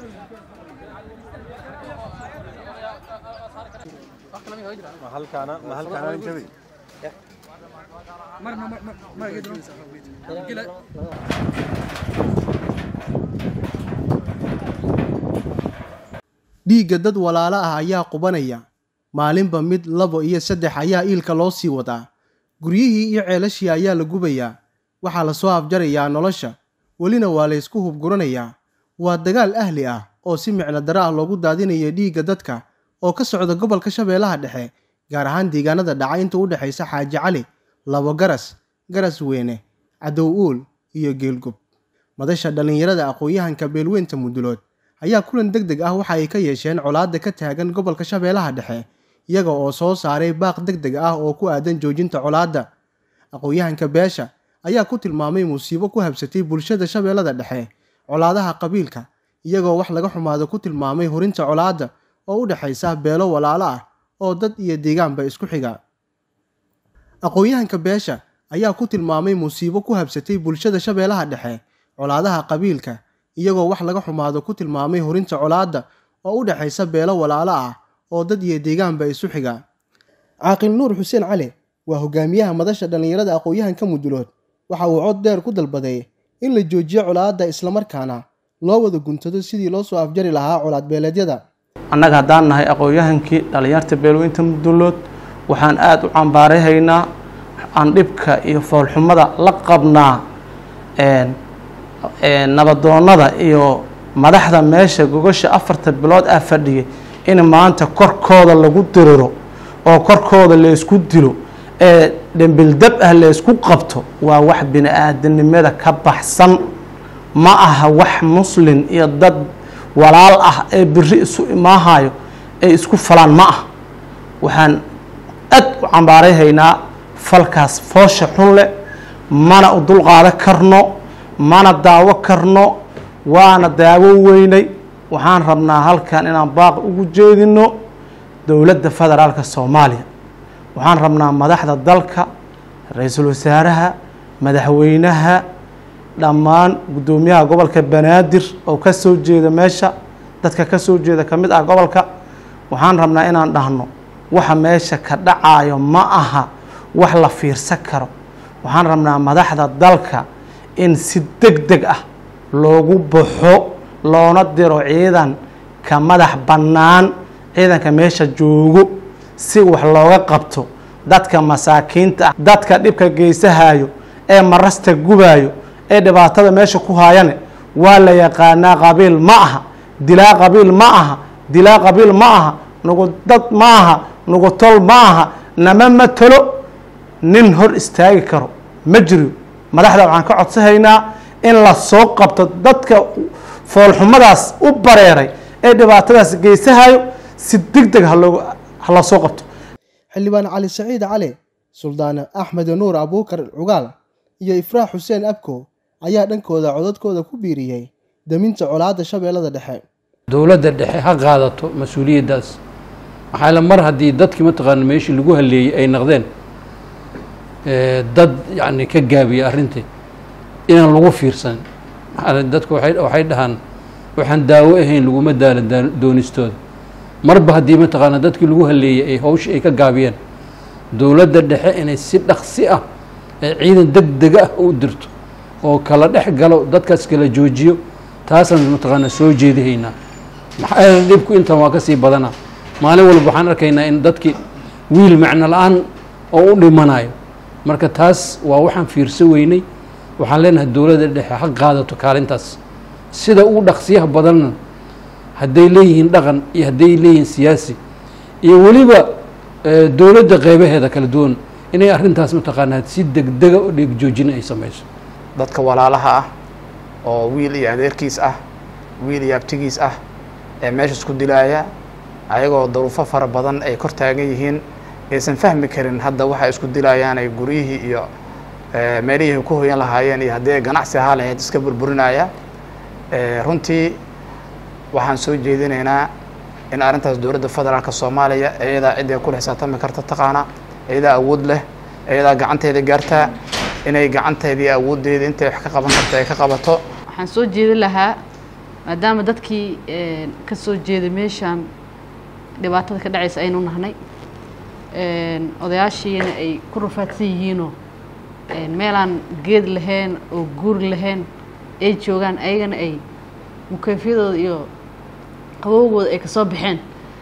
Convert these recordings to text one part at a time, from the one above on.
dhiigga dad walaalo ah ayaa qubanaya maalinba mid labo iyo saddex ayaa iilka loo sii wadaa guryihii iyo ceelashii ayaa la gubayaa waxaa la soo afjarayaa nolosha welina waa la ysku hubguranayaa waa dagaal ahli ah oo si micno daro ah loogu daadinaya dhiigga dadka oo ka socda gobolka shabeellaha dhexe gaar ahaan deegaanada dhaca inta u dhexaysa xaaji cali labo garas garas weyne cadow uul iyo geelgub madasha dhallinyarada aqoon-yahanka beelweynta mudulood ayaa kulan deg deg ah waxa ay ka yeesheen colaadda ka taagan gobolka shabeellaha dhexe iyaga oo soo saaray baaq deg deg ah oo ku aadan joojinta colaadda aqoon-yahanka beesha ayaa ku tilmaamay musiibo ku habsatay bulshada shabeellada dhexe colaadaha qabiilka iyagoo wax laga xumaado ku tilmaamay hurinta colaadda oo u dhexaysa beelo walaalo ah oo dad iyo deegaanba isku xiga aqoon-yahanka beesha ayaa ku tilmaamay musiibo ku habsatay bulshada shabeellaha dhexe colaadaha qabiilka iyagoo wax laga xumaado ku tilmaamay hurinta colaadda oo u dhexaysa beelo walaalo ah oo dad iyo deegaanba isu xiga caaqil nuur xuseen cali waa hogaamiyaha madasha dhallinyarada aqoon-yahanka mudulood waxa uu cod dheer ku dalbaday in la joojiyo colaadda islamarkaana loo wada guntado sidii loo soo afjari lahaa colaad beeleedyada annaga haddaan nahay aqoon-yahankii dhallinyarta beelweynta mudulood waxaan aada u cambaarayhaynaa aan dhibka iyo foolxumada la qabnaa nabadoonnada iyo madaxda meesha gogasha afarta bilood ah fadhiyay in maanta korkooda lagu diriro oo korkooda laysku dilo ee dhembildab ah laysku qabto waa wax bini aadanimada ka baxsan ma aha wax muslin iyo dad walaal ah ee biri isu imaahayo ay isku falaan ma ah waxaan aad u cambaarayhaynaa falkaas foosha xun leh mana u dulqaado karno mana daawo karno waana daawo weynay waxaan rabnaa halkan inaan baaq ugu jeedino dowladda federaalka soomaaliya waxaan rabnaa madaxda dalka ra-iisul wasaaraha madaxweynaha dhammaan guddoomiyaha gobolka banaadir oo ka soo jeeda meesha dadka ka soo jeeda ka mid ah gobolka waxaan rabnaa inaan dhahno waxa meesha ka dhacayo ma aha wax la fiirsan karo waxaan rabnaa madaxda dalka in si deg deg ah loogu baxo loona diro ciidan ka madax bannaan ciidanka meesha joogo si wax looga qabto dadka masaakiinta ah dadka dhibka geysahayo ee marasta gubayo ee dhibaatada meesha ku haayane waa la yaqaanaa qabiil ma aha dilaa qabiil ma aha dilaa qabiil ma aha nugu dad ma aha nugu tol ma aha nama matalo nin hor istaagi karo ma jiro madaxda waxaan ka codsahaynaa in la soo qabto dadka foolxumadaas u bareeray ee dhibaatadaas geysahayo si deg deg haloo hala soo qabto xildhibaan cali saciid cali suldaan axmed nuur abuukar cugaal iyo ifraax xuseen abko ayaa dhankooda codadkooda ku biiriyey daminta colaadda shabeellada dhexe dowladda dhexe ha qaadato mas-uuliyaddaas maxaa la mar haddii dadkii mataqaana meeshii lagu haleeyey ay naqdeen dad yacni ka gaabiya arrintii inaan lagu fiirsan maxaa dadku waxay waxay dhahaan waxaan daawo ahayn laguma daala doonistooda marba haddii mataqaana dadkii lagu haleeyey ay hawshii ay ka gaabiyeen dowladda dhexe inay si dhaqsi ah ee ciidan deg dega ah u dirto oo kala dhex galo dadkaas kala joojiyo taasaan mataqaana soo jeedihaynaa maxaa yeele dhibku intan waa ka sii badana maalin walba waxaan arkaynaa in dadkii wiil macno la-aan oo u dhimanayo marka taas waa waxaan fiirso weynay waxaan leenahay dowladda dhexe ha qaadato kaalintaas sida ugu dhaqsiyaha badanna hadday leeyihiin dhaqan iyo hadday leeyihiin siyaasi iyo weliba dowladda qeybaheeda kala duwan inay arrintaas mataqaanaa si degdega oo dhiig joojina ay samayso dadka walaalaha ah oo wiil iyo adeerkiis ah wiil iyo abtigiis ah ee meesha isku dilaaya ayagoo daruufo fara badan ay kor taagan yihiin aysan fahmi karin hadda waxay isku dilayaan ay guryihii iyo meelihii ku hoyan lahaayeen iyo haddii ay ganacsi ahaa lahayd iska burburinaya runtii waxaan soo jeedinaynaa in arrintaas dowladda federaalka soomaaliya iyadaa ciddii kula xisaabtami karta taqaana iyadaa awood leh iyadaa gacanteeda gaartaa inay gacanteedii awooddeeda intay wax ka qaban karta ay ka qabato waxaan soo jeedin lahaa maadaama dadkii ka soo jeeday meeshaan dhibaatada ka dhacaysa aynu nahnay odayaashiina ay ku rafaadsan yihiinoo meelaan geed lahayn oo guuri lahayn ay joogaan ayagana ay mukeyfyadooda iyo qabowgooda ay kasoo baxeen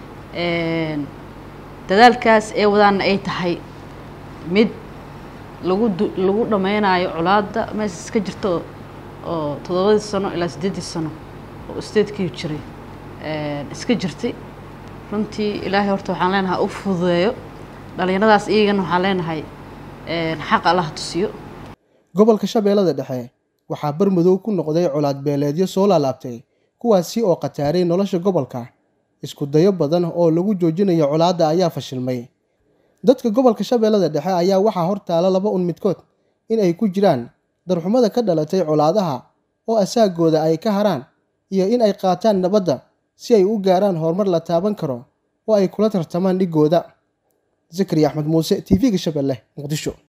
dadaalkaas ee wadaana ay tahay mid lagu lagu dhameynayo colaadda meesha iska jirto oo toddobadii sano ilaa siddeeddii sano oo statekii jiray iska jirtay runtii ilaahay horta waxaan leenahay u fududeeyo dhalinyaradaas iyagana waxaan leenahay xaq allaha tusiyo gobolka shabeellada dhexe waxaa barmadow ku noqday colaad beeleedyo soo laalaabtay kuwaasi oo khataaray nolosha gobolka isku dayo badan oo lagu joojinayo colaadda ayaa fashilmay dadka gobolka shabeellada dhexe ayaa waxaa hortaala laba un midkood in ay ku jiraan darxumada ka dhalatay colaadaha oo asaagooda ay ka haraan iyo in ay qaataan nabadda si ay u gaaraan horumar la taaban karo oo ay kula tartamaan dhigooda zakari axmed muuse t v-ga shabeelle muqdisho